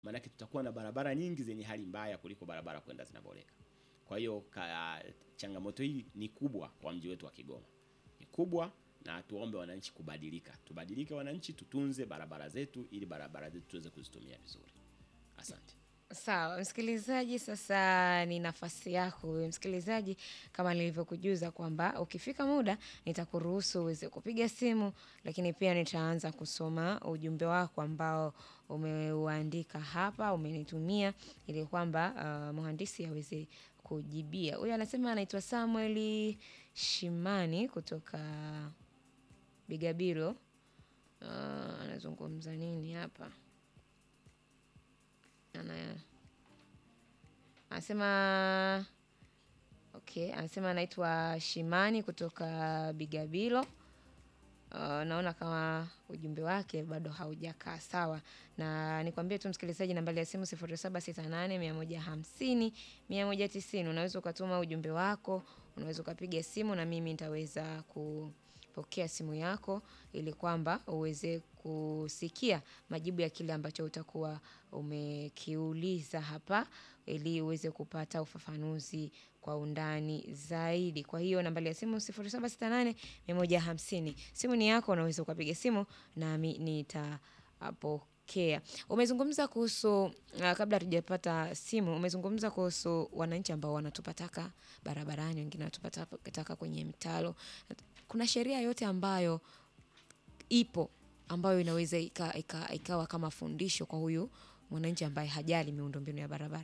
maanake tutakuwa na barabara nyingi zenye hali mbaya kuliko barabara kwenda zinaboreka. Kwa hiyo ka, changamoto hii ni kubwa kwa mji wetu wa Kigoma, ni kubwa na tuombe wananchi kubadilika, tubadilike wananchi, tutunze barabara zetu ili barabara zetu tuweze kuzitumia vizuri. Asante. Sawa msikilizaji, sasa ni nafasi yako wewe msikilizaji, kama nilivyokujuza kwamba ukifika muda nitakuruhusu uweze kupiga simu, lakini pia nitaanza kusoma ujumbe wako ambao umeuandika hapa, umenitumia ili kwamba uh, mhandisi aweze kujibia. Huyu anasema anaitwa Samuel Shimani kutoka Bigabiro. Uh, anazungumza nini hapa? ana anasema okay, anasema anaitwa Shimani kutoka Bigabilo. Uh, naona kama ujumbe wake bado haujakaa sawa, na nikwambie tu msikilizaji, nambari ya simu 0768 150 190. Unaweza ukatuma ujumbe wako, unaweza ukapiga simu na mimi nitaweza kupokea simu yako ili kwamba uweze kusikia majibu ya kile ambacho utakuwa umekiuliza hapa ili uweze kupata ufafanuzi kwa undani zaidi. Kwa hiyo nambari ya simu 0768 150. Simu ni yako, unaweza ukapiga simu nami nitapokea. Umezungumza kuhusu uh, kabla hatujapata simu, umezungumza kuhusu wananchi ambao wanatupa taka barabarani, wengine wanatupa taka- taka kwenye mtaro. Kuna sheria yote ambayo ipo ambayo inaweza ika, ika, ikawa kama fundisho kwa huyu mwananchi ambaye hajali miundombinu ya barabara.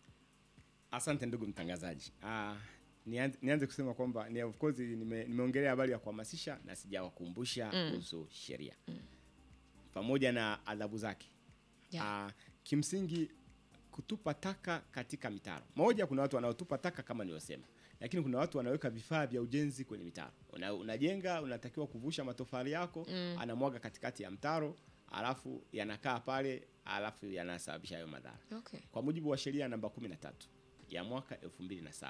Asante ndugu mtangazaji. Ah, nianze, nianze kusema kwamba ni of course nime, nimeongelea habari ya kuhamasisha na sijawakumbusha kuhusu sheria pamoja na adhabu zake. Yeah. Ah, kimsingi kutupa taka katika mitaro, moja, kuna watu wanaotupa taka kama nilivyosema, lakini kuna watu wanaweka vifaa vya ujenzi kwenye mitaro. Una, unajenga unatakiwa kuvusha matofali yako anamwaga katikati ya mtaro, alafu yanakaa pale, alafu yanasababisha hayo madhara Okay. kwa mujibu wa sheria namba 13 ya mwaka 2007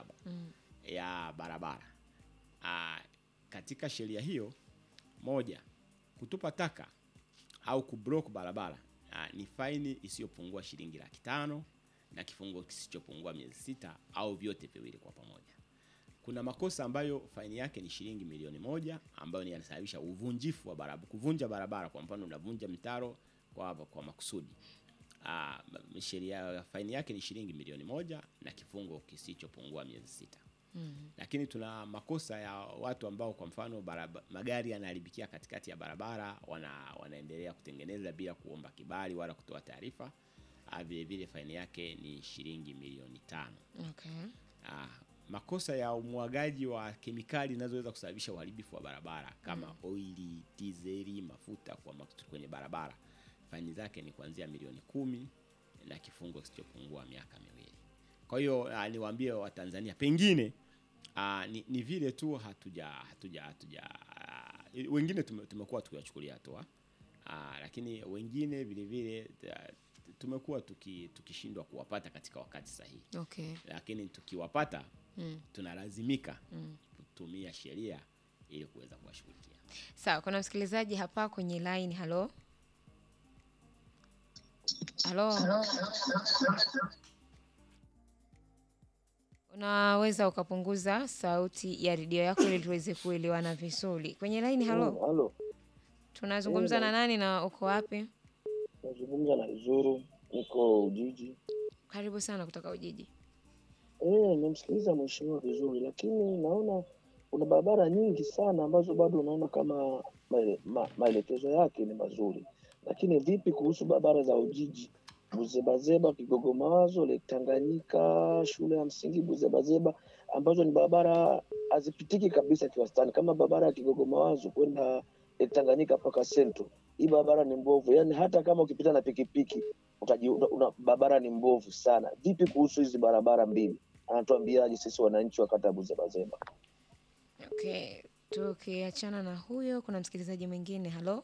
ya barabara. Aa, katika sheria hiyo moja, kutupa taka au kublock barabara aa, ni faini isiyopungua shilingi laki tano na kifungo kisichopungua miezi sita au vyote viwili kwa pamoja. Kuna makosa ambayo faini yake ni shilingi milioni moja ambayo ni yanasababisha uvunjifu wa barabara, kuvunja barabara. Kwa mfano unavunja mtaro kwa, kwa makusudi Ah, m- sheria faini yake ni shilingi milioni moja na kifungo kisichopungua miezi sita. Lakini tuna makosa ya watu ambao kwa mfano baraba, magari yanaharibikia katikati ya barabara, wana, wanaendelea kutengeneza bila kuomba kibali wala kutoa taarifa. Ah, Vile vile faini yake ni shilingi milioni tano. Okay. Ah, makosa ya umwagaji wa kemikali zinazoweza kusababisha uharibifu wa barabara kama oili, dizeli, mafuta kwa makusudi kwenye barabara, faini zake ni kuanzia milioni kumi na kifungo kisichopungua miaka miwili. Kwa hiyo ah, niwaambie Watanzania pengine ah, ni, ni vile tu hatuja hatuja hatuja ah, wengine tume, tumekuwa tukiwachukulia hatua ah, lakini wengine vile vile ah, tumekuwa tuki, tukishindwa kuwapata katika wakati sahihi Okay. lakini tukiwapata Mm. tunalazimika kutumia sheria ili kuweza kuwashughulikia. Sawa, kuna msikilizaji hapa kwenye line. Halo, halo, unaweza ukapunguza sauti ya redio yako ili tuweze kuelewana vizuri kwenye line. Halo, Halo, tunazungumza na nani na uko wapi? nazungumza na Izuru, niko Ujiji. Karibu sana kutoka Ujiji. Eh, nimemsikiliza mheshimiwa vizuri, lakini naona kuna barabara nyingi sana ambazo bado unaona kama maele- ma- maelekezo yake ni mazuri, lakini vipi kuhusu barabara za Ujiji, Buzebazeba, Kigogo Mawazo, Lake Tanganyika, shule ya msingi Buzebazeba, ambazo ni barabara hazipitiki kabisa kiwastani, kama barabara ya Kigogo Mawazo kwenda Lake Tanganyika mpaka Sento. Hii barabara ni mbovu, yaani hata kama ukipita na pikipiki utaji, una, una, barabara ni mbovu sana. Vipi kuhusu hizi barabara mbili? Anatuambiaje sisi wananchi wa kata ya Buzebazeba? Okay, tukiachana na huyo, kuna msikilizaji mwingine. Halo,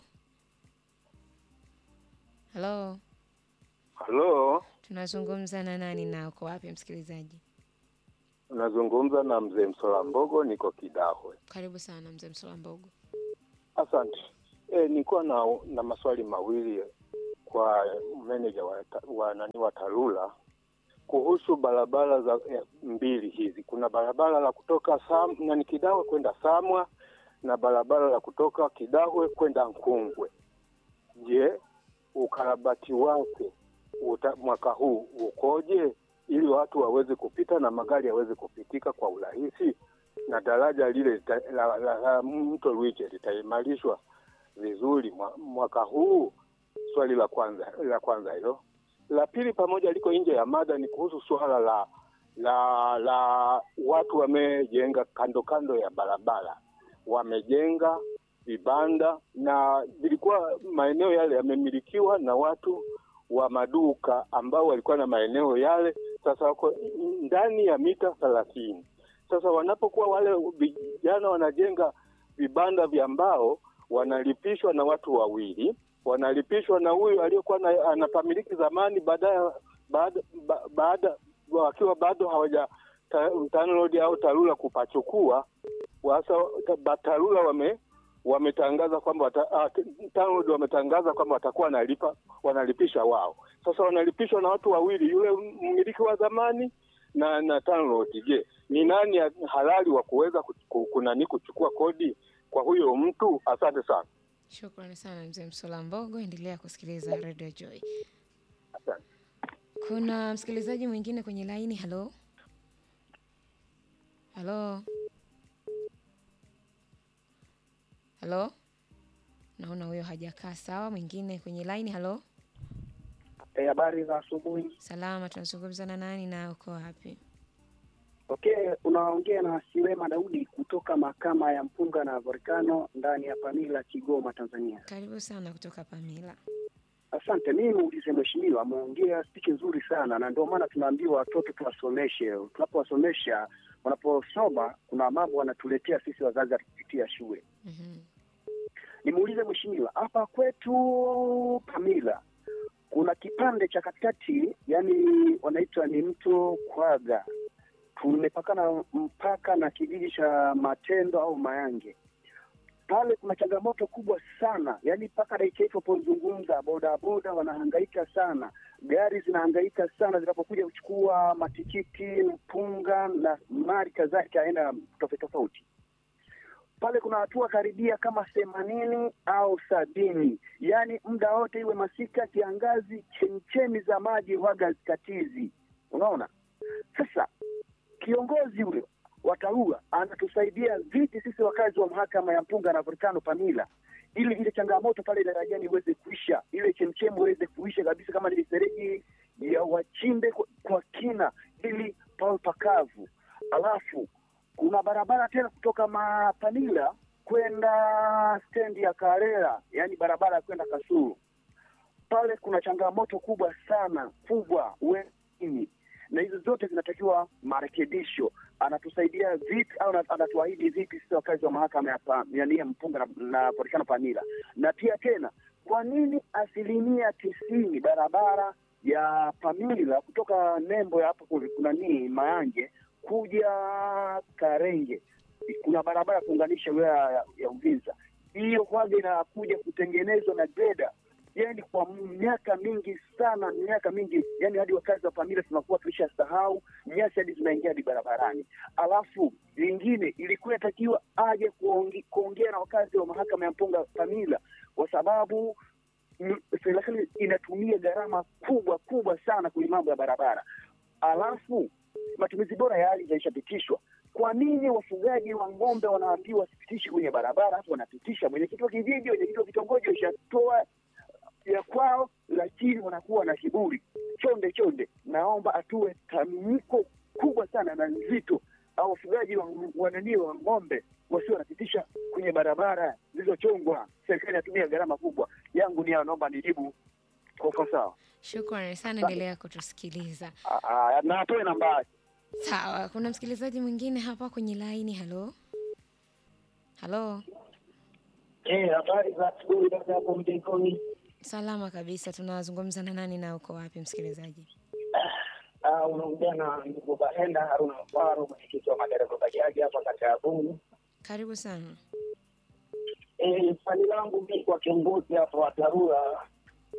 halo, Halo, tunazungumza na nani na uko wapi msikilizaji? nazungumza na mzee Msola Mbogo, niko Kidahwe. Karibu sana mzee Msola Mbogo. Asante. E, nilikuwa na, na maswali mawili kwa meneja wa, ta- wa nani wa TARURA kuhusu barabara za eh, mbili hizi. Kuna barabara la kutoka Sam, nani Kidawe kwenda Samwa na barabara la kutoka Kidawe kwenda Nkungwe. Je, ukarabati wake uta, mwaka huu ukoje ili watu waweze kupita na magari yaweze kupitika kwa urahisi na daraja lile lita- la, la, la mto Rwiche litaimarishwa vizuri mwa- mwaka huu? Swali la kwanza la kwanza hilo. La pili, pamoja liko nje ya mada, ni kuhusu suala la la la watu wamejenga kando kando ya barabara, wamejenga vibanda na vilikuwa maeneo yale yamemilikiwa na watu wa maduka ambao walikuwa na maeneo yale, sasa wako ndani ya mita thelathini. Sasa wanapokuwa wale vijana wanajenga vibanda vya mbao, wanalipishwa na watu wawili, wanalipishwa na huyu aliyekuwa na- anapamiliki zamani, baadaye baada ba- baada wakiwa bado hawaja ta- TANROADS au TARURA kupachukua sasa ta- TARURA wame wametangaza kwamba wata- ah, TANROADS wametangaza kwamba watakuwa wanalipa wanalipisha wao. Sasa wanalipishwa na watu wawili, yule mmiliki wa zamani na na TANROADS. Je, ni nani ya- halali wa kuweza ku- ku- kunani kuchukua kodi kwa huyo mtu? Asante sana. Shukrani sana mzee Msola Mbogo, endelea kusikiliza Radio Joy. Asante. Kuna msikilizaji mwingine kwenye laini. Halo, halo, halo. Naona huyo hajakaa sawa. Mwingine kwenye laini. Halo, Eh, habari za asubuhi. salama. Tunazungumza na nani na uko wapi? Okay, unaongea na Siwema Daudi kutoka mahakama ya mpunga na volkano ndani ya Pamila, Kigoma, Tanzania. Karibu sana kutoka Pamila. Asante. Mimi muulize mheshimiwa, ameongea spiki nzuri sana, na ndio maana tunaambiwa watoto tuwasomeshe. Tunapowasomesha, wanaposoma, kuna mambo wanatuletea sisi wazazi kupitia shule. Mhm. Nimuulize mheshimiwa, hapa kwetu Pamila kuna kipande cha katikati, yani wanaitwa ni mto Kwaga, tumepakana mpaka na kijiji cha Matendo au Mayange. Pale kuna changamoto kubwa sana, yani mpaka dakika hii tunapozungumza, bodaboda wanahangaika sana, gari zinahangaika sana zinapokuja kuchukua matikiti, mpunga na mali kadhalika aina tofauti tofauti pale kuna hatua karibia kama themanini au sabini, yaani muda wote iwe masika, kiangazi, chemchemi za maji waga zikatizi. Unaona, sasa kiongozi huyo wa TARURA anatusaidia vipi sisi wakazi wa mahakama ya mpunga na volkano Pamila, ili ile changamoto pale darajani iweze kuisha, ile chemchemi iweze kuisha kabisa, kama ni mifereji ya wachimbe kwa, kwa kina, ili pawe pakavu. Alafu kuna barabara tena kutoka Mapanila kwenda stendi ya Karera, yaani barabara ya kwenda Kasulu. Pale kuna changamoto kubwa sana kubwa weni, na hizo zote zinatakiwa marekebisho. Anatusaidia vipi au ana- anatuahidi vipi sisi wakazi wa mahakama ya pa- yani ya mpunga na, na volkano Pamila? Na pia tena, kwa nini asilimia tisini barabara ya Pamila kutoka nembo ya hapo kuna nini Mayange kuja Karenge kuna barabara ya kuunganisha wilaya ya, ya Uvinza. Hiyo kwanza inakuja kutengenezwa na greda, yani kwa miaka mingi sana, miaka mingi, yani hadi wakazi wa Pamila tunakuwa tulishasahau nyasi hadi zinaingia hadi barabarani. Alafu lingine ilikuwa inatakiwa aje kuonge- kuongea na wakazi wa mahakama ya mpunga Pamila kwa sababu mm, serikali inatumia gharama kubwa kubwa sana kwenye mambo ya barabara. Alafu matumizi bora ya ardhi yalishapitishwa. Kwa nini wafugaji wa ng'ombe wanaambiwa wasipitishe kwenye barabara, halafu wanapitisha? Mwenyekiti wa kijiji, mwenyekiti wa kitongoji washatoa ya kwao, lakini wanakuwa na kiburi. Chonde chonde, naomba atue tamko kubwa sana na nzito, au wafugaji wa wananii wa ng'ombe wasio wanapitisha kwenye barabara zilizochongwa. Serikali inatumia gharama kubwa. Yangu ni hayo, naomba nijibu kwa ufasaha. Shukrani sana, endelea kutusikiliza. Ah, ah, na atoe nambari. Sawa, kuna msikilizaji mwingine hapa kwenye laini. Halo, halo, Eh, habari za asubuhi dada hapo mjengoni. salama kabisa. Tunazungumza na nani na uko wapi, msikilizaji? Ah, unaongea na ndugu Bahenda Haruna Mfaro, mwenyekiti wa madereva bajaji hapa kata ya Bungu. Karibu sana. Eh, swali langu mimi kwa kiongozi hapa wa TARURA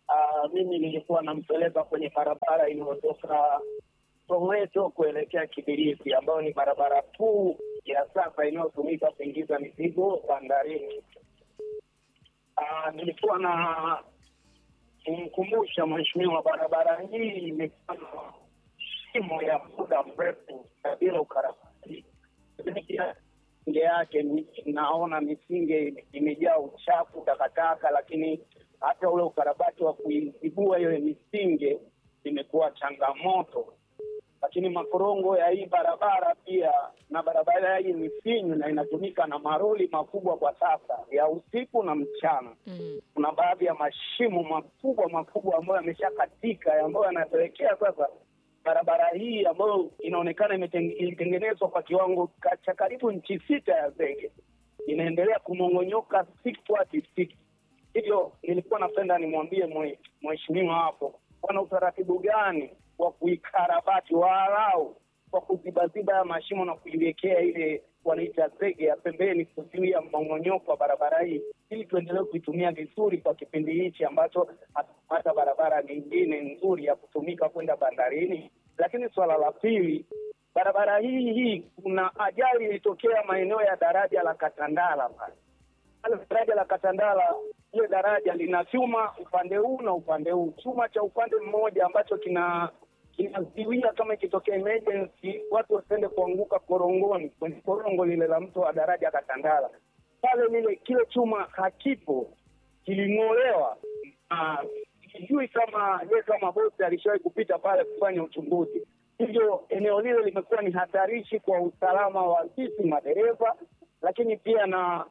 Ah, mimi nilikuwa nampeleka kwenye barabara iliyotoka Soweto kuelekea Kibirizi, ambayo ni barabara kuu ya sasa inayotumika kuingiza mizigo bandarini. Ah, nilikuwa na kumkumbusha mheshimiwa, barabara hii imekuwa na shimo ya muda mrefu na bila ukarabati. Misinge yake ni- naona misinge imejaa uchafu, takataka, lakini hata ule ukarabati wa kuizibua hiyo misinge imekuwa changamoto. Lakini makorongo ya hii barabara pia, na barabara hii ni finyu na inatumika na maroli makubwa kwa sasa ya usiku na mchana Mm. kuna baadhi ya mashimo makubwa makubwa ambayo yameshakatika ambayo yanapelekea sasa barabara hii ambayo inaonekana imeteng- ilitengenezwa kwa kiwango ka- cha karibu nchi sita ya zege inaendelea kumong'onyoka siku hadi siku. Hivyo nilikuwa napenda nimwambie mwe- mheshimiwa hapo, wana utaratibu gani wa kuikarabati walau kwa kuzibaziba ya mashimo na kuiwekea ile wanaita zege ya pembeni kuzuia mmong'onyoko wa barabara hii ili tuendelee kuitumia vizuri kwa kipindi hichi ambacho hatupata barabara nyingine nzuri ya kutumika kwenda bandarini. Lakini suala la pili, barabara hii hii kuna ajali ilitokea maeneo ya daraja la Katandala pale pale daraja la Katandala, ile daraja lina chuma upande huu na upande huu. Chuma cha upande mmoja ambacho kina kinazuia kama ikitokea emergency watu wasiende kuanguka korongoni, kwenye korongo lile la mto wa daraja Katandala. Pale lile kile chuma hakipo, kiling'olewa. Ah, Sijui kama ye kama bosi alishawahi kupita pale kufanya uchunguzi. Hivyo eneo lile limekuwa ni hatarishi kwa usalama wa sisi madereva, lakini pia na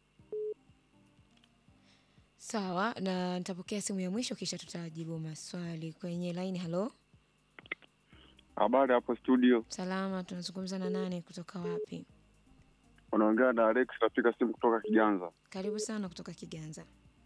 Sawa, na nitapokea simu ya mwisho kisha tutajibu maswali kwenye laini. Halo, Habari hapo studio, salama, tunazungumza na nani kutoka wapi? unaongea na Alex, napiga simu kutoka Kiganza. Karibu sana kutoka Kiganza.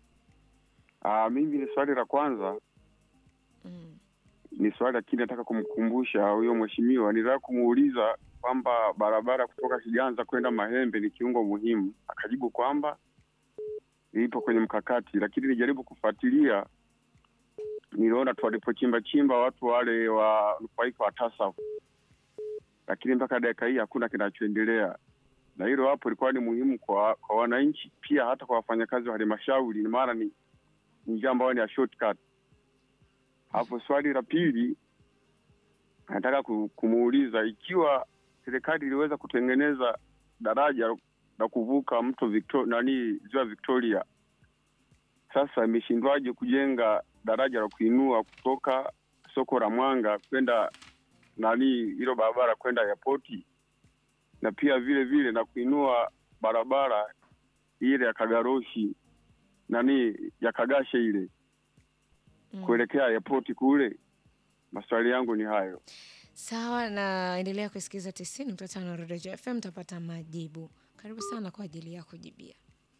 Aa, mimi ni swali la kwanza, Mm. ni swali lakini nataka kumkumbusha huyo mheshimiwa, nilitaka kumuuliza kwamba barabara kutoka Kiganza kwenda Mahembe ni kiungo muhimu, akajibu kwamba ipo kwenye mkakati, lakini nijaribu kufuatilia, niliona tu walipochimba chimba watu wale wanufaika wa TASAF, lakini mpaka dakika hii hakuna kinachoendelea na hilo hapo ilikuwa ni muhimu kwa kwa wananchi pia hata kwa wafanyakazi wa halmashauri, maana ni ni njia ambayo ni ya shortcut. Hapo swali la pili nataka ku- kumuuliza ikiwa serikali iliweza kutengeneza daraja la kuvuka mto Victoria, nani ziwa Victoria, sasa imeshindwaje kujenga daraja la kuinua kutoka soko la Mwanga kwenda nani hilo barabara kwenda airport na pia vile vile na kuinua barabara ile ya Kagaroshi nani ya Kagashe ile Mm. kuelekea airport kule. Maswali yangu ni hayo. Sawa, na endelea kusikiliza tisini nukta tano Rodejo FM, utapata majibu. Karibu sana kwa ajili ya kujibia.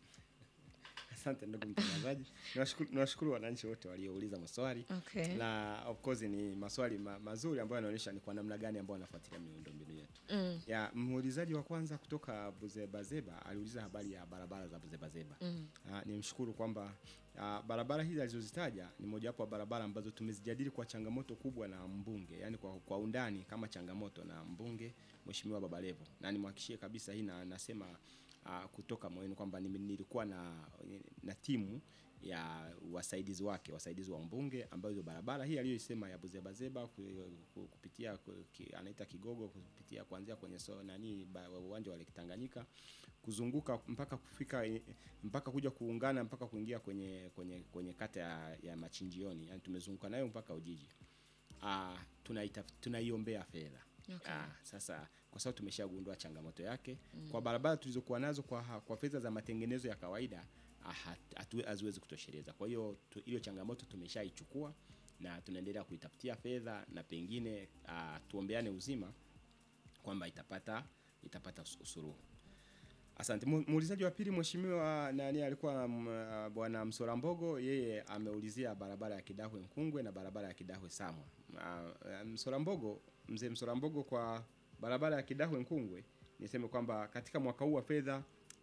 Asante ndugu mtangazaji, niwashukuru niwashukuru wananchi wote waliouliza maswali Okay. na of course ni maswali ma, mazuri ambayo yanaonyesha ni kwa namna gani ambao wanafuatilia miundombinu yetu. Mm. Ya muulizaji wa kwanza kutoka Buzebazeba aliuliza habari ya barabara za Buzebazeba. Mm. Uh, nimshukuru kwamba uh, barabara hizi alizozitaja ni mojawapo wa barabara ambazo tumezijadili kwa changamoto kubwa na mbunge, yani kwa, kwa undani kama changamoto na mbunge Mheshimiwa Babalevo, na nimhakikishie kabisa hii na nasema uh, kutoka moyoni kwamba nimi- nilikuwa na, na timu ya wasaidizi wake wasaidizi wa mbunge ambayo hizo barabara hii aliyoisema ya Buzebazeba ku- ku- kupitia ku- ki- anaita Kigogo kupitia kuanzia kwenye so, nani ba- uwanja wa Lake Tanganyika kuzunguka mpaka kufika eh, mpaka kuja kuungana mpaka kuingia kwenye kwenye kwenye kata ya, ya Machinjioni, yani tumezunguka nayo mpaka Ujiji. Ah, tunaita tunaiombea fedha. Okay. Ah, sasa kwa sababu tumeshagundua changamoto yake mm. kwa barabara tulizokuwa nazo kwa, ha- kwa fedha za matengenezo ya kawaida ah, hat- hatu- haziwezi kutosheleza. Kwa hiyo tu- hiyo changamoto tumeshaichukua na tunaendelea kuitafutia fedha na pengine ah, tuombeane uzima kwamba itapata itapata us- usuluhu. Asante. Mu- Muulizaji wa pili mheshimiwa nani alikuwa mm, ah, bwana Msora Mbogo, yeye ameulizia barabara ya Kidahwe Nkungwe na barabara ya Kidahwe Samwa. Ah, ah, Msora Mbogo, mzee Msora Mbogo, kwa barabara ya Kidahwe Nkungwe niseme kwamba katika mwaka huu wa fedha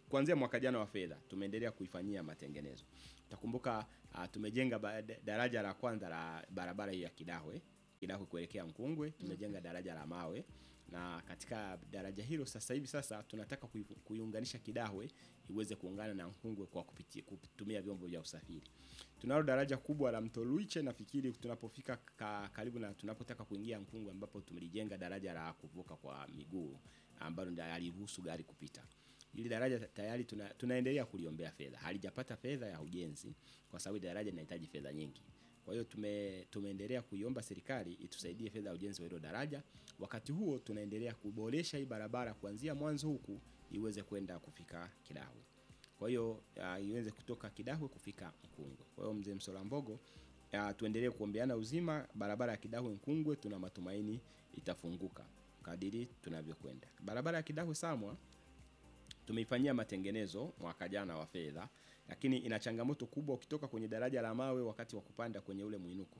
kuanzia mwaka jana wa fedha tumeendelea kuifanyia matengenezo. Utakumbuka uh, tumejenga ba, da- daraja la kwanza la barabara hii ya Kidahwe Kidahwe kuelekea Mkungwe, tumejenga daraja la mawe na katika daraja hilo sasa hivi sasa tunataka kui- kuiunganisha Kidahwe iweze kuungana na Mkungwe kwa kupitia kutumia vyombo vya usafiri. Tunalo daraja kubwa la Mto Luiche, nafikiri tunapofika ka, karibu na tunapotaka kuingia Mkungwe, ambapo tumelijenga daraja la kuvuka kwa miguu ambalo ndio aliruhusu gari kupita. Hili daraja ta- tayari tuna, tunaendelea kuliombea fedha, halijapata fedha ya ujenzi kwa sababu daraja linahitaji fedha nyingi. Kwa hiyo tume, tumeendelea kuiomba serikali itusaidie fedha ya ujenzi wa hilo daraja. Wakati huo tunaendelea kuboresha hii barabara kuanzia mwanzo huku iweze kwenda kufika Kidahwe. Kwa hiyo uh, iweze kutoka Kidahwe kufika Mkungwe. Kwa hiyo mzee Msola Mbogo, uh, tuendelee kuombeana uzima. Barabara ya Kidahwe Mkungwe tuna matumaini itafunguka kadiri tunavyokwenda. Barabara ya Kidahwe Samwa tumeifanyia matengenezo mwaka jana wa fedha, lakini ina changamoto kubwa ukitoka kwenye daraja la mawe wakati wa kupanda kwenye ule mwinuko.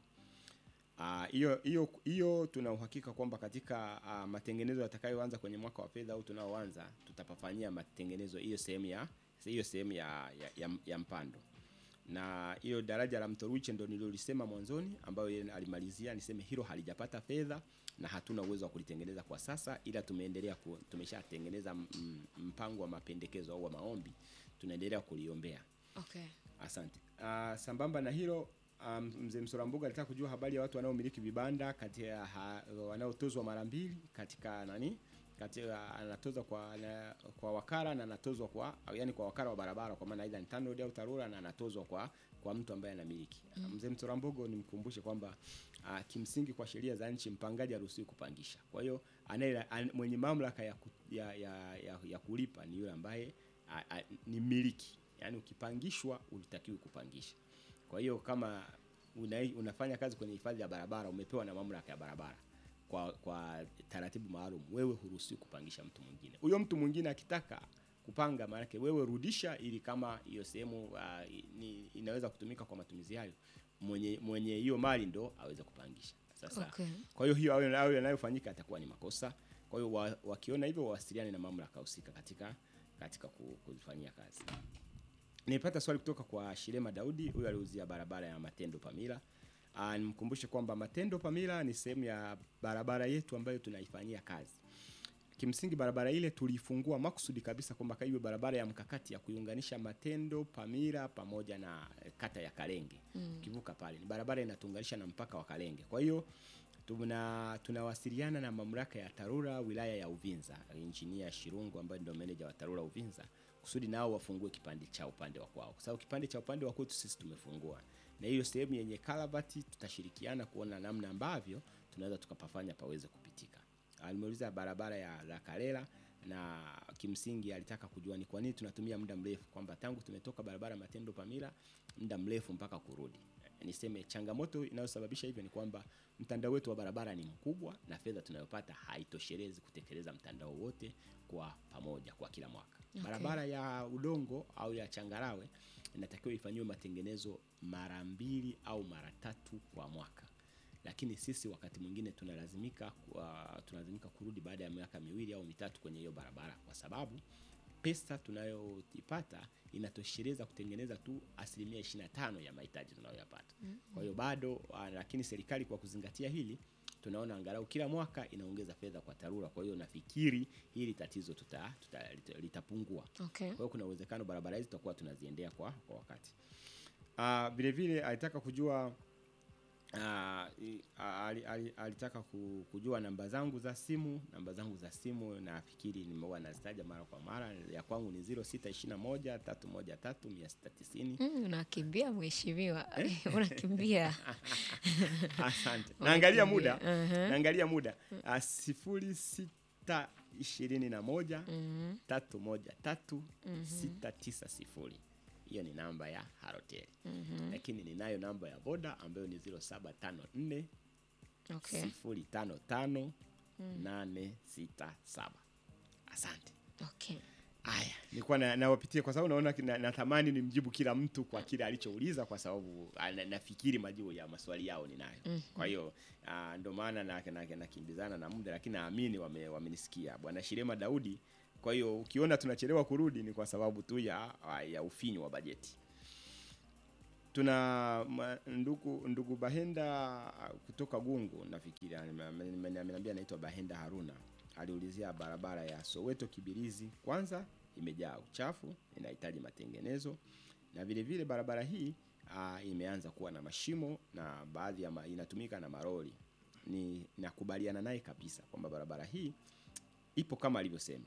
Ah, hiyo hiyo hiyo tuna uhakika kwamba katika ah, matengenezo yatakayoanza kwenye mwaka wa fedha au tunaoanza tutapafanyia matengenezo hiyo sehemu ya hiyo sehemu ya, ya, ya, ya mpando na hiyo daraja la Mto Ruiche ndo nilolisema mwanzoni, ambayo yeye alimalizia niseme hilo halijapata fedha na hatuna uwezo wa kulitengeneza kwa sasa, ila tumeendelea ku, tumeshatengeneza m- m- mpango wa mapendekezo au wa maombi, tunaendelea kuliombea. Okay. Asante. Uh, sambamba na hilo um, mzee Msolambuga alitaka kujua habari ya watu wanaomiliki vibanda kati ya ha, wanaotozwa mara mbili katika nani katika anatozwa kwa na, kwa wakala na anatozwa kwa au yani kwa wakala wa barabara kwa maana aidha ni TANROADS au TARURA na anatozwa kwa kwa mtu ambaye anamiliki. Mm. Mzee Msolambuga nimkumbushe kwamba uh, kimsingi kwa sheria za nchi mpangaji haruhusiwi kupangisha. Kwa hiyo anaye an, mwenye mamlaka ya, ku, ya, ya, ya, ya kulipa ni yule ambaye a, a, ni mmiliki yaani ukipangishwa ulitakiwi kupangisha. Kwa hiyo kama una, unafanya kazi kwenye hifadhi ya barabara, umepewa na mamlaka ya barabara kwa, kwa taratibu maalum, wewe huruhusiwi kupangisha mtu mwingine. Huyo mtu mwingine akitaka kupanga, maanake wewe rudisha, ili kama hiyo sehemu uh, ni, inaweza kutumika kwa matumizi hayo, mwenye mwenye hiyo mali ndo aweze kupangisha. Sasa Okay. kwa hiyo hiyo hayo hayo yanayofanyika atakuwa ni makosa. Kwa hiyo wa, wakiona hivyo wawasiliane na mamlaka husika katika katika ku- kuzifanyia kazi. Nilipata swali kutoka kwa Shirema Daudi, huyu aliuzia barabara ya Matendo Pamila. Ah, nimkumbushe kwamba Matendo Pamila ni sehemu ya barabara yetu ambayo tunaifanyia kazi. Kimsingi barabara ile tulifungua makusudi kabisa kwamba iwe barabara ya mkakati ya kuiunganisha Matendo Pamila pamoja na eh, kata ya Kalenge. Mm. Kivuka pale ni barabara inatuunganisha na mpaka wa Kalenge. Kwa hiyo tuna tunawasiliana na mamlaka ya TARURA wilaya ya Uvinza, injinia Shirungu ambaye ndio meneja wa TARURA Uvinza, kusudi nao wafungue kipande cha upande wa kwao, kwa sababu kipande cha upande wa kwetu sisi tumefungua, na hiyo sehemu yenye kalavati tutashirikiana kuona namna ambavyo tunaweza tukapafanya paweze kupitika. Alimeuliza barabara ya la Kalela na kimsingi alitaka kujua ni kwa nini tunatumia muda mrefu, kwamba tangu tumetoka barabara Matendo Pamila muda mrefu mpaka kurudi niseme changamoto inayosababisha hivyo ni kwamba mtandao wetu wa barabara ni mkubwa na fedha tunayopata haitoshelezi kutekeleza mtandao wote kwa pamoja kwa kila mwaka. Okay. Barabara ya udongo au ya changarawe inatakiwa ifanyiwe matengenezo mara mbili au mara tatu kwa mwaka, lakini sisi wakati mwingine tunalazimika uh, tunalazimika kurudi baada ya miaka miwili au mitatu kwenye hiyo barabara kwa sababu pesa tunayoipata inatosheleza kutengeneza tu asilimia 25 ya mahitaji tunayoyapata. Kwa hiyo bado uh, lakini serikali kwa kuzingatia hili tunaona angalau kila mwaka inaongeza fedha kwa TARURA. Kwa hiyo nafikiri hili tatizo tuta, tuta, lita- litapungua. Okay. Kwa hiyo kuna uwezekano barabara hizi tutakuwa tunaziendea kwa, kwa wakati. Uh, vile vile alitaka kujua Ah, i- a- ali- ali- alitaka ku- kujua namba zangu za simu. Namba zangu za simu nafikiri nimeua nazitaja mara kwa mara. Ya kwangu ni 0621 313 690. Mm, unakimbia mheshimiwa. unakimbia. Asante. Naangalia muda. Unakimbia. Mhm. Naangalia muda. Ah, sifuri sita ishirini na moja Mhm. tatu moja tatu sita tisa sifuri. Hiyo ni namba ya Halotel. Lakini ninayo namba ya Voda ambayo ni 0754 Okay. sifuri tano tano nane sita saba. Asante. Okay. Aya, nilikuwa na- nawapitia kwa sababu naona kina- natamani nimjibu kila mtu kwa kile alichouliza kwa sababu ah, na- nafikiri majibu ya maswali yao ninayo. Kwa hiyo ah, ndio maana na- na- nakimbizana na muda, lakini naamini wame- wamenisikia. Bwana Shirema Daudi Kwa hiyo ukiona tunachelewa kurudi ni kwa sababu tu ya, ya ufinyu wa bajeti. Tuna ma- ndugu ndugu Bahenda kutoka Gungu, nafikiri ame- ame- ameniambia anaitwa Bahenda Haruna, aliulizia barabara ya Soweto Kibirizi, kwanza imejaa uchafu, inahitaji matengenezo, na vile vile barabara hii uh, imeanza kuwa na mashimo na baadhi ya ma, inatumika na maroli. Ni nakubaliana naye kabisa kwamba barabara hii ipo kama alivyosema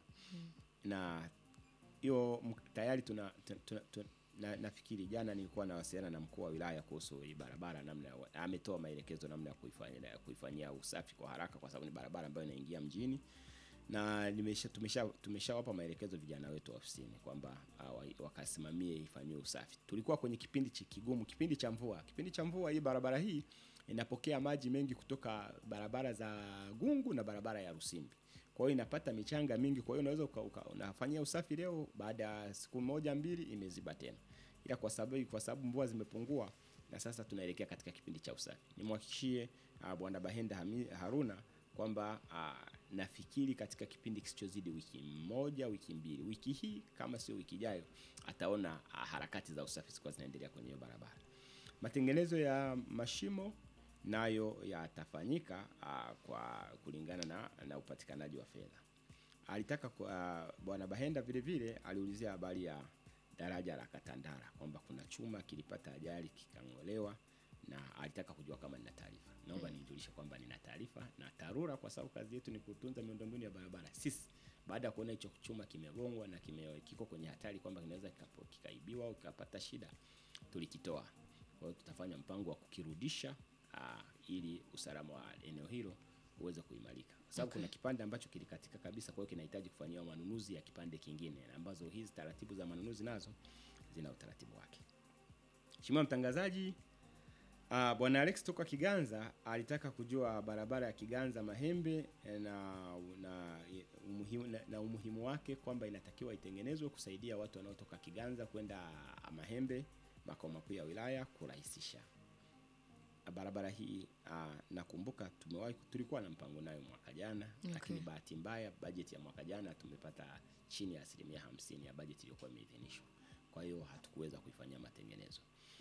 na hiyo m- tayari tuna, tuna, tuna, tuna na, nafikiri jana nilikuwa nawasiliana na mkuu wa wilaya kuhusu hii barabara namna ya wa- ametoa maelekezo namna ya kuifanyia ya kuifanyia usafi kwa haraka kwa sababu ni barabara ambayo inaingia mjini na nimesha tumesha tumeshawapa maelekezo vijana wetu ofisini kwamba uh, wa- wakasimamie ifanyiwe usafi. Tulikuwa kwenye kipindi chi- kigumu, kipindi cha mvua. Kipindi cha mvua hii barabara hii inapokea maji mengi kutoka barabara za Gungu na barabara ya Rusimbi. Kwa hiyo inapata michanga mingi, kwa hiyo unaweza uka- uka- unafanyia usafi leo, baada ya siku moja mbili imeziba tena, ila kwa sababu kwa sababu mvua zimepungua na sasa tunaelekea katika kipindi cha usafi. Nimwhakikishie uh, bwana Bahenda Hami- Haruna kwamba uh, nafikiri katika kipindi kisichozidi wiki moja, wiki mbili, wiki hii kama sio wiki ijayo, ataona uh, harakati za usafi zikuwa zinaendelea kwenye hiyo barabara. Matengenezo ya mashimo nayo yatafanyika uh, kwa kulingana na, na upatikanaji wa fedha. Alitaka kwa- uh, bwana Bahenda vile vile aliulizia habari ya daraja la Katandara kwamba kuna chuma kilipata ajali kikang'olewa na alitaka kujua kama nina taarifa. Naomba nijulishe kwamba nina taarifa na TARURA kwa sababu kazi yetu ni kutunza miundombinu ya barabara. Sisi baada ya kuona hicho chuma kimegongwa na kime, kiko kwenye hatari kwamba kinaweza kikapo- kikaibiwa au kikapata shida, tulikitoa. Kwa hiyo tutafanya mpango wa kukirudisha aa, ili usalama wa eneo hilo uweze kuimarika, kwa sababu kuna kipande ambacho kilikatika kabisa, kwa hiyo kinahitaji kufanyiwa manunuzi ya kipande kingine, ambazo hizi taratibu za manunuzi nazo zina utaratibu wake. Mheshimiwa mtangazaji, uh, bwana Alex toka Kiganza alitaka kujua barabara ya Kiganza Mahembe eh, na, na, umuhimu, na, na umuhimu wake kwamba inatakiwa itengenezwe kusaidia watu wanaotoka Kiganza kwenda Mahembe makao makuu ya wilaya kurahisisha barabara hii. Uh, nakumbuka tumewahi tulikuwa na mpango nayo mwaka jana Okay. lakini bahati mbaya bajeti ya mwaka jana tumepata chini ya asilimia hamsini ya bajeti iliyokuwa imeidhinishwa, kwa hiyo hatukuweza kuifanyia matengenezo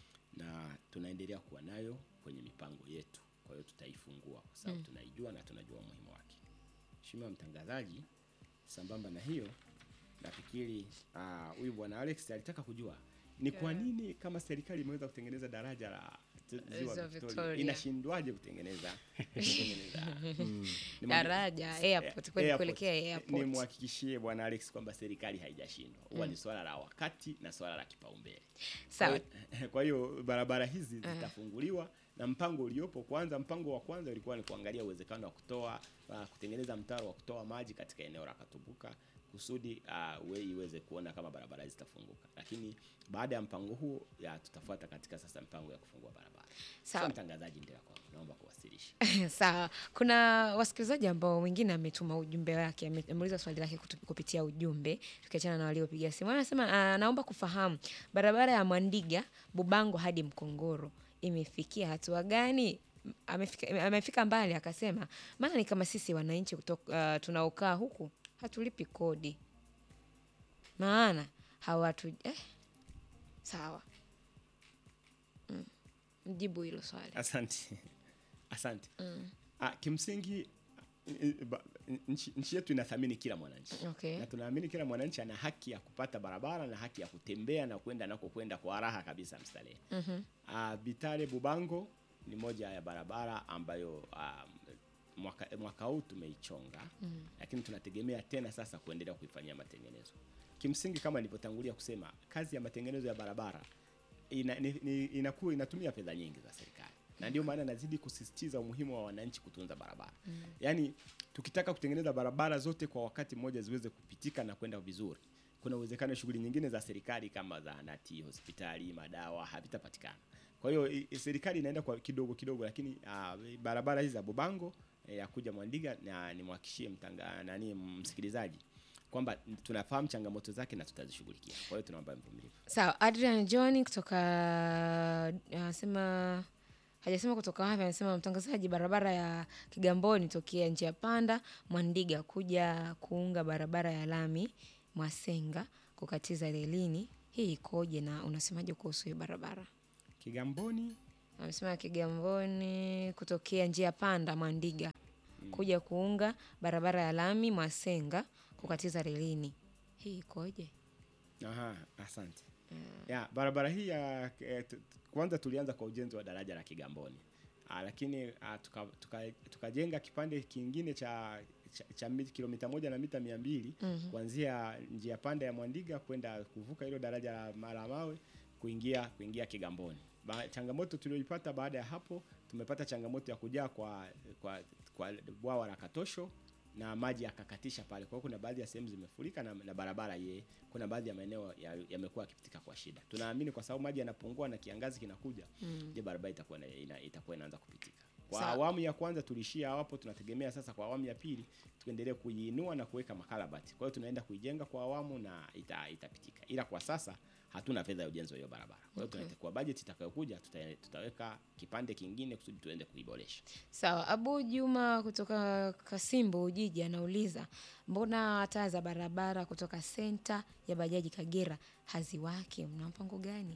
na tunaendelea kuwa nayo kwenye mipango yetu. Kwa hiyo tutaifungua kwa sababu tunaijua na tunajua umuhimu wake. Mheshimiwa mtangazaji, sambamba na hiyo nafikiri ah, huyu bwana Alex alitaka kujua ni kwa nini kama serikali imeweza kutengeneza daraja la t- ziwa Ziwa Victoria, Victoria. inashindwaje kutengeneza kutengeneza Nimwambie- Daraja, airport, kwenda Airport. kuelekea airport. Nimhakikishie bwana Alex kwamba serikali haijashindwa, huwa ni swala la wakati na swala la kipaumbele. Sawa. Kwa hiyo- Kwa hiyo barabara hizi zitafunguliwa na mpango uliopo, kwanza, mpango wa kwanza ulikuwa ni kuangalia uwezekano wa kutoa uh, kutengeneza mtaro wa kutoa maji katika eneo la Katubuka kusudi uh, we iweze kuona kama barabara hizi zitafunguka, lakini baada ya mpango huo ya tutafuata katika sasa mpango ya kufungua barabara. Sawa. Sasa mtangazaji, ndio kwangu, naomba kuwasilisha. Sawa, kuna wasikilizaji ambao mwingine ametuma ujumbe wake, ame- ameuliza swali lake kutu- kupitia ujumbe, tukiachana na waliopiga simu. Anasema ah, naomba kufahamu barabara ya Mwandiga Bubango hadi Mkongoro imefikia hatua gani? M- Amefika, amefika mbali akasema, maana ni kama sisi wananchi kutoka uh, tunaokaa huku hatulipi kodi, maana hawatu eh, sawa mm. Mjibu hilo swali. Asante, asante. Ah, kimsingi eh, ba- nchi, nchi yetu inathamini kila mwananchi Okay. na tunaamini kila mwananchi ana haki ya kupata barabara na haki ya kutembea na kwenda anakokwenda kwa raha kabisa mstarehe. mm Bitare Bubango ni moja ya barabara ambayo um, mwaka, mwaka huu tumeichonga lakini tunategemea tena sasa kuendelea kuifanyia matengenezo. Kimsingi kama nilivyotangulia kusema, kazi ya matengenezo ya barabara ina, ni, ni, inakuwa inatumia fedha nyingi za serikali na ndio maana nazidi kusisitiza umuhimu wa wananchi kutunza barabara mm. Yaani tukitaka kutengeneza barabara zote kwa wakati mmoja ziweze kupitika na kwenda vizuri, kuna uwezekano shughuli nyingine za serikali kama zahanati, hospitali, madawa havitapatikana. Kwa hiyo i- i- serikali inaenda kwa kidogo kidogo, lakini uh, barabara hizi za Bubango eh, ya kuja Mwandiga na nimwhakikishie mtanga nani msikilizaji kwamba tunafahamu changamoto zake na tutazishughulikia. Kwa hiyo tunaomba mvumilivu. Sawa, Adrian John kutoka anasema hajasema kutoka wapi, anasema mtangazaji, barabara ya Kigamboni tokea njia panda Mwandiga kuja kuunga barabara ya lami Mwasenga kukatiza relini, hii ikoje na unasemaje kuhusu hiyo barabara? Kigamboni Amesema Kigamboni kutokea njia panda Mwandiga kuja kuunga barabara ya lami Mwasenga kukatiza relini, hii ikoje? Aha, asante. Ya, barabara hii ya eh, tu- tu- kwanza tulianza kwa ujenzi wa daraja la Kigamboni. Ah, lakini ah, tuka- tuka- tukajenga kipande kingine cha cha, cha mi- kilomita moja na mita mia mbili kuanzia njia panda ya Mwandiga kwenda kuvuka hilo daraja la ma- la mawe kuingia kuingia Kigamboni. Ba, changamoto tulioipata baada ya hapo, tumepata changamoto ya kujaa kwa kwa, kwa bwawa la Katosho na maji yakakatisha pale. Kwa hiyo kuna baadhi ya sehemu zimefurika na, na barabara ye, kuna baadhi ya maeneo ya- yamekuwa yakipitika kwa shida. Tunaamini kwa sababu maji yanapungua na kiangazi kinakuja, je, barabara itakuwa ina, ina, itakuwa inaanza kupitika. Kwa Sawa. awamu ya kwanza tulishia hapo, tunategemea sasa kwa awamu ya pili tuendelee kuiinua na kuweka makarabati. Kwa hiyo tunaenda kuijenga kwa awamu na ita, itapitika, ila kwa sasa hatuna fedha ya ujenzi wa hiyo barabara. Kwa hiyo Okay. okay. kwa bajeti itakayokuja tuta, tutaweka kipande kingine kusudi tuende kuiboresha. Sawa, Abu Juma kutoka Kasimbo Ujiji anauliza mbona taa za barabara kutoka senta ya bajaji Kagera haziwaki? Mna mpango gani?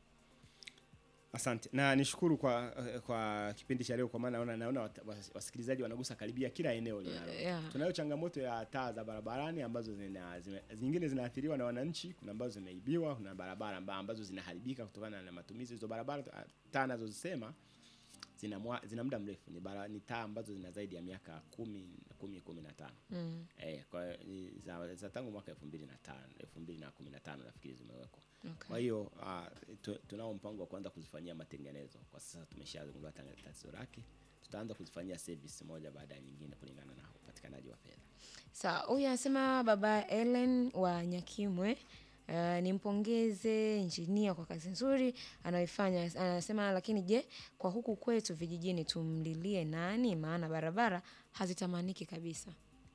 Asante na nishukuru kwa kwa kipindi cha leo, kwa maana naona naona wat- was- wasikilizaji wanagusa karibia kila eneo linalo. Yeah. Tunayo changamoto ya taa za barabarani ambazo zina, zime, zingine zinaathiriwa na wananchi, kuna ambazo zimeibiwa, kuna barabara amba- ambazo zinaharibika kutokana na matumizi hizo barabara. ah, Taa nazozisema zina, mwa- zina muda mrefu, ni, bara, ni taa ambazo zina zaidi ya miaka kumi kumi kumi na tano Mm. eh, kwa hiyo ni za, za tangu mwaka elfu mbili na tano elfu mbili na kumi na tano nafikiri zimewekwa. Okay. Kwa hiyo uh, tu, tunao mpango wa kuanza kuzifanyia matengenezo. Kwa sasa tumeshagundua tanga- tatizo lake, tutaanza kuzifanyia service moja baada ya nyingine kulingana na upatikanaji wa fedha. Sawa, huyu anasema baba Ellen wa Nyakimwe. Uh, nimpongeze injinia kwa kazi nzuri anayoifanya. Anasema lakini je, kwa huku kwetu vijijini tumlilie nani? Maana barabara hazitamaniki kabisa.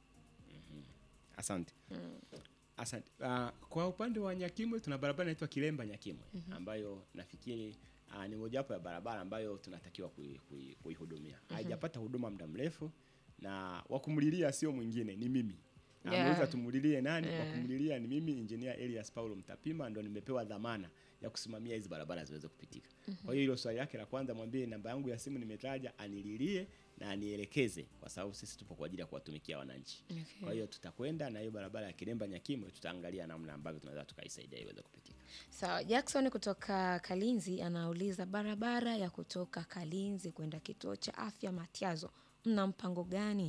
Asante. Asante. Uh, kwa upande wa Nyakimwe tuna barabara inaitwa Kilemba Nyakimwe ambayo nafikiri uh, ni mojawapo ya barabara ambayo tunatakiwa kui- kui- kuihudumia. Haijapata huduma muda mrefu na wakumlilia sio mwingine ni mimi. Yeah. Ameuliza tumulilie nani? Yeah. Wakumlilia ni mimi Engineer Elias Paulo Mtapima ndo nimepewa dhamana ya kusimamia hizi barabara ziweze kupitika. Kwa hiyo hilo swali lake la kwanza mwambie namba yangu ya simu nimetaja anililie na anielekeze kwa sababu sisi tupo kwa ajili ya kuwatumikia wananchi. Okay. Kwa hiyo tutakwenda na hiyo barabara ya Kilemba Nyakimwe, tutaangalia namna ambavyo tunaweza tukaisaidia iweze kupitika. Sawa, Jackson kutoka Kalinzi anauliza barabara ya kutoka Kalinzi kwenda kituo cha afya Matiazo, mna mpango gani?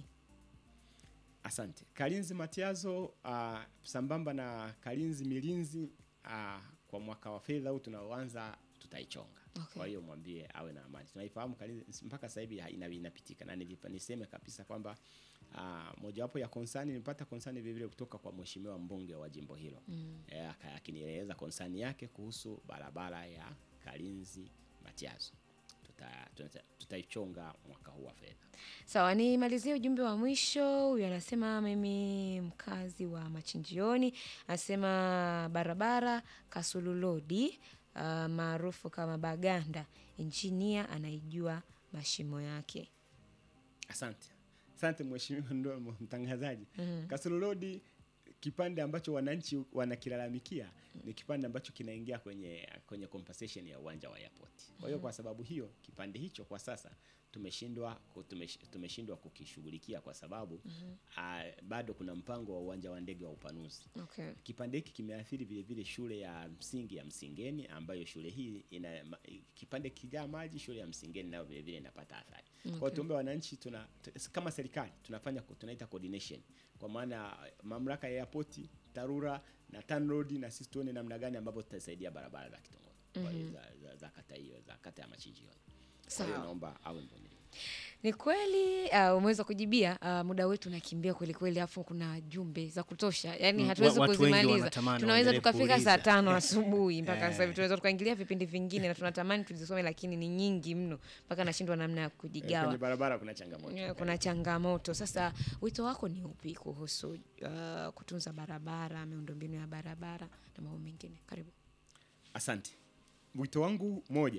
Asante. Kalinzi Matiazo, uh, sambamba na Kalinzi Milinzi, uh, kwa mwaka wa fedha huu tunaoanza tutaichonga. Okay. Kwa hiyo mwambie awe na amani. Tunaifahamu Kalinzi mpaka sasa hivi ha- ina- inapitika na nilipa niseme kabisa kwamba uh, mojawapo ya konsani nilipata konsani vile vile kutoka kwa mheshimiwa mbunge wa jimbo hilo mm. E, akinieleza konsani yake kuhusu barabara ya Kalinzi Matiazo. Tuta- tuta- Tutaichonga mwaka huu wa fedha. Sawa, nimalizie ujumbe wa mwisho. Huyu anasema mimi mkazi wa Machinjioni, anasema barabara Kasululodi uh, maarufu kama Baganda, injinia anaijua mashimo yake. Asante, asante mheshimiwa ndo mtangazaji. mm Kasulu Road kipande ambacho wananchi wanakilalamikia ni kipande ambacho kinaingia kwenye kwenye compensation ya uwanja wa airport. Kwa hiyo kwa sababu hiyo kipande hicho kwa sasa tumeshindwa ku- tumesh- tumeshindwa kukishughulikia kwa sababu ah, bado kuna mpango wa uwanja wa ndege wa upanuzi. Okay. Kipande hiki kimeathiri vile vile shule ya msingi ya Msingeni ambayo shule hii ina ma- kipande kijaa maji, shule ya Msingeni nayo vile vile inapata athari. Kwa hiyo Okay. tuombe wananchi tuna t- kama serikali tunafanya ko- tunaita coordination kwa maana mamlaka ya airport, TARURA na TANROADS na sisi tuone namna gani ambavyo tutasaidia barabara za kitongoji kwa hiyo za, za, za kata hiyo za kata ya Machinjioni. Kwa hiyo Sawa. naomba awe mvumilivu. Ni kweli uh, umeweza kujibia. Uh, muda wetu unakimbia kweli kweli, afu kuna jumbe za kutosha, yani Mm, hatuwezi wa- watu wengi kuzimaliza. wanatamani Tunaweza waendelee tukafika saa kuuliza. tano asubuhi mpaka Eh. sasa hivi, tunaweza tukaingilia vipindi vingine na tunatamani tuzisome, lakini ni nyingi mno mpaka nashindwa namna ya Eh, Kwenye kujigawa. barabara kuna changamoto. Eh, Kuna changamoto. Sasa wito wako ni upi kuhusu uh, kutunza barabara, miundombinu ya barabara na mambo mengine? Karibu. Asante. Wito wangu moja,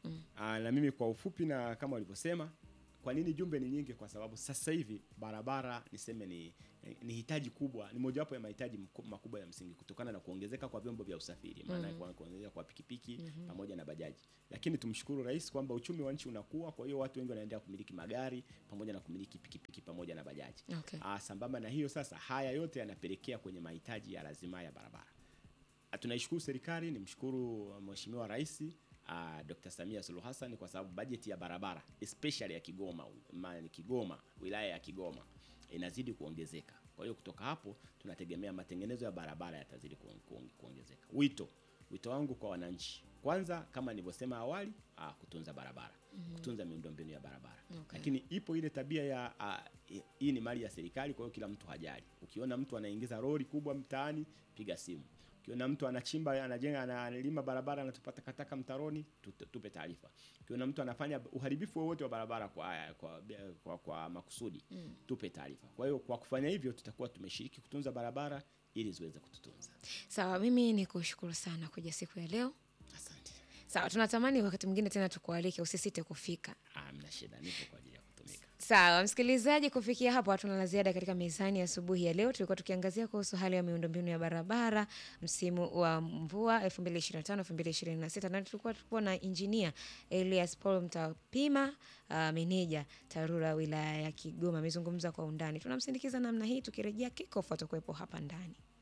Aa, na mimi kwa ufupi na kama walivyosema kwa nini jumbe ni nyingi kwa sababu sasa hivi barabara niseme ni ni hitaji kubwa ni mojawapo ya mahitaji mku- makubwa ya msingi kutokana na kuongezeka kwa vyombo vya usafiri maana kwa kuongezeka kwa pikipiki pamoja na bajaji lakini tumshukuru rais kwamba uchumi wa nchi unakuwa kwa hiyo watu wengi wanaendelea kumiliki magari pamoja na kumiliki pikipiki pamoja na bajaji Okay. Ah, sambamba na hiyo sasa haya yote yanapelekea kwenye mahitaji ya lazima ya barabara Ah, tunaishukuru serikali nimshukuru mheshimiwa rais uh, Dr. Samia Suluhu Hassan kwa sababu bajeti ya barabara especially ya Kigoma ma, Kigoma wilaya ya Kigoma inazidi kuongezeka. Kwa hiyo kutoka hapo tunategemea matengenezo ya barabara yatazidi kuong- kuong- kuongezeka. Wito wito wangu kwa wananchi, kwanza kama nilivyosema awali, uh, kutunza barabara kutunza miundombinu ya barabara Okay. lakini ipo ile tabia ya uh, hii ni mali ya serikali, kwa hiyo kila mtu hajali. Ukiona mtu anaingiza lori kubwa mtaani, piga simu. Ukiona mtu anachimba, anajenga, analima barabara, anatupa takataka mtaroni, tute- tupe taarifa. Ukiona mtu anafanya uharibifu wowote wa barabara kwa, kwa, kwa, kwa makusudi, tupe taarifa. Kwa hiyo kwa kufanya hivyo, tutakuwa tumeshiriki kutunza barabara ili ziweze kututunza. Sawa, mimi ni kushukuru sana kuja siku ya leo. Asante. Sawa, tunatamani wakati mwingine tena tukualike, usisite kufika. Ah, mna shida, nipo kwa ajili ya kutumika. Sawa msikilizaji, kufikia hapo hatuna la ziada katika mezani asubuhi ya leo. Tulikuwa tukiangazia kuhusu hali ya miundombinu ya barabara msimu wa mvua 2025 2026, na tulikuwa tulikuwa na injinia Elias Paul Mtapima, uh, meneja TARURA wilaya ya Kigoma, amezungumza kwa undani. Tunamsindikiza namna hii, tukirejea kikofu atakuwepo hapa ndani.